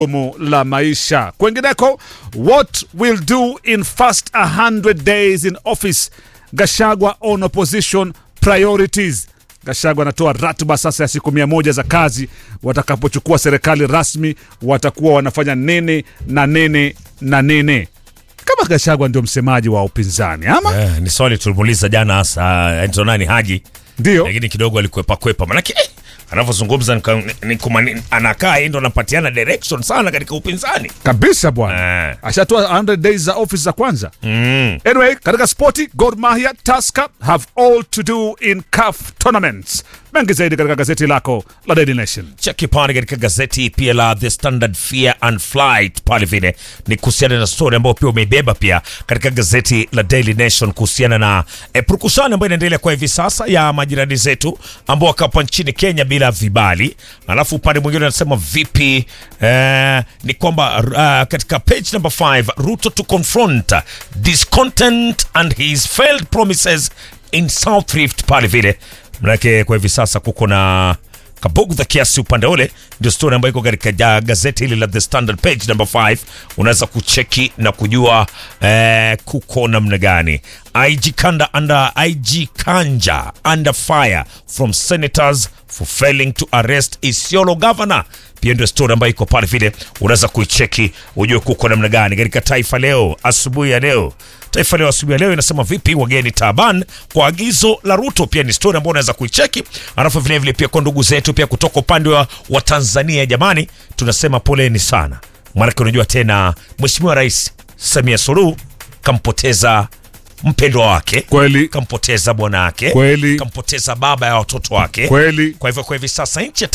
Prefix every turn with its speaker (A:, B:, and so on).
A: gumu la maisha. Kwengineko, what will do in first 100 days in office? Gashagwa on opposition priorities. Gashagwa anatoa ratiba sasa ya siku mia moja za kazi. Watakapochukua serikali rasmi, watakuwa wanafanya nini na nini na nini. Kama Gashagwa ndio msemaji wa upinzani ama
B: Eh, ni swali tulimuuliza jana hasa Enzo nani Haji,
A: ndio
B: lakini kidogo alikwepa kwepa, manake eh, anavyozungumza nika- ni kumani- anakaa yeye ndo anapatiana direction sana katika upinzani
A: kabisa bwana,
B: Eh.
A: ashatoa 100 days za office za kwanza.
B: mm.
A: Anyway, katika spoti Gor Mahia, Tusker have all to do in CAF tournaments. Mengi zaidi katika gazeti lako la Daily Nation.
B: cheki pale katika gazeti pia la The Standard Fear and Flight pale vile ni kuhusiana na story ambayo pia umeibeba pia katika gazeti la Daily Nation kuhusiana na e, purukushani ambayo inaendelea kwa hivi sasa ya majirani zetu ambao wakapo nchini Kenya bila vibali. Alafu upande mwingine anasema vipi eh, ni kwamba uh, katika page number 5 Ruto to confront discontent and his failed promises in South Rift pale vile manake kwa hivi sasa kuko na kabugdha kiasi upande ule, ndio story ambayo iko katika ja- gazeti hili la The Standard page number 5. Unaweza kucheki na kujua eh, kuko namna gani. IG Kanda under IG Kanja under fire from senators for failing to arrest Isiolo governor. Pia ndio story ambayo iko pale vile, unaweza kuicheki ujue kuko namna gani katika Taifa Leo asubuhi ya leo. Taifa Leo asubuhi ya leo inasema vipi wageni taban kwa agizo la Ruto. Pia ni story ambayo unaweza kuicheki, alafu vile vile pia kwa ndugu zetu pia kutoka upande wa, wa Tanzania, jamani, tunasema poleni sana, maanake unajua tena Mheshimiwa Rais Samia Suluhu kampoteza mpendwa wake
A: Kweli
B: kampoteza bwana wake
A: Kweli.
B: kampoteza baba ya watoto wake
A: kweli.
B: kwa hivyo kwa hivi sasa nchi ya